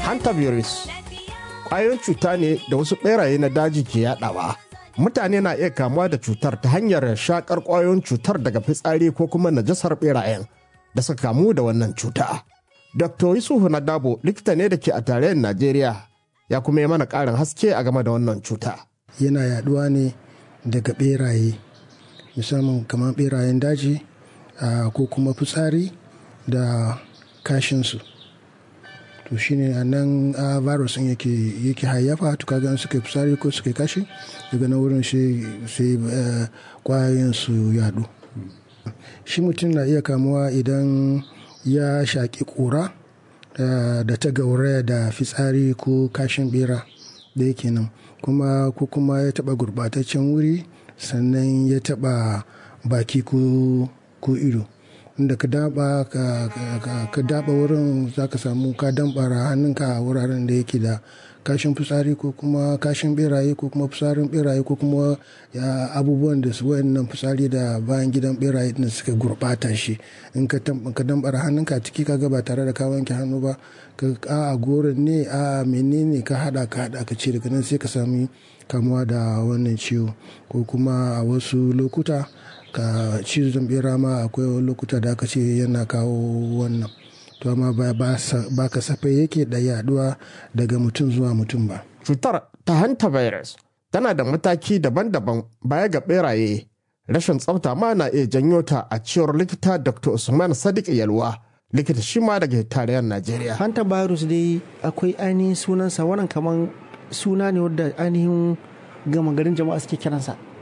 hantavirus ƙwayoyin cuta ne da wasu ɓeraye na daji ke yaɗawa mutane na iya kamuwa da cutar ta hanyar shakar ƙwayoyin cutar daga fitsari ko kuma najasar ɓerayen da suka kamu da wannan cuta dr yusufu na dabo likita ne da ke a tarayyar najeriya ya kuma yi mana ƙarin haske a game da wannan cuta yana yaɗuwa ne daga ɓeraye musamman kamar ɓerayen daji ko kuma fitsari da kashinsu to shine a nan a virus din yake yake hayyafa to kaga suka fitsari ko suka kashi daga na wurin sai kwayoyin su yadu shi mutum na iya kamuwa idan ya shaƙi ƙura da ta gauraya da fitsari ko kashin bera da yake nan kuma ko kuma ya taɓa gurɓataccen wuri sannan ya taɓa baki ko ido inda ka daba ka daba wurin za ka samu ka dambara hannunka a wuraren da yake da kashin fitsari ko kuma kashin beraye ko kuma fitsarin beraye ko kuma abubuwan da su wayannan fitsari da bayan gidan beraye din suka gurbata shi in ka dambara hannunka ciki ka ba tare da ka wanke hannu ba ka a goron ne a menene ka hada ka hada ka ce daga nan sai ka sami kamuwa da wannan ciwo ko kuma a wasu lokuta ka cizon bera ma akwai lokuta da aka ce yana kawo wannan to amma ba kasafai yake da yaduwa daga mutum zuwa mutum ba cutar ta hanta virus tana da mataki daban-daban baya ga beraye rashin tsafta ma na iya janyo ta a cewar likita dr usman sadiq yalwa likita shi ma daga tarayyar najeriya hanta virus dai akwai ainihin sunansa wannan kaman suna ne wadda ainihin gama garin jama'a suke kiransa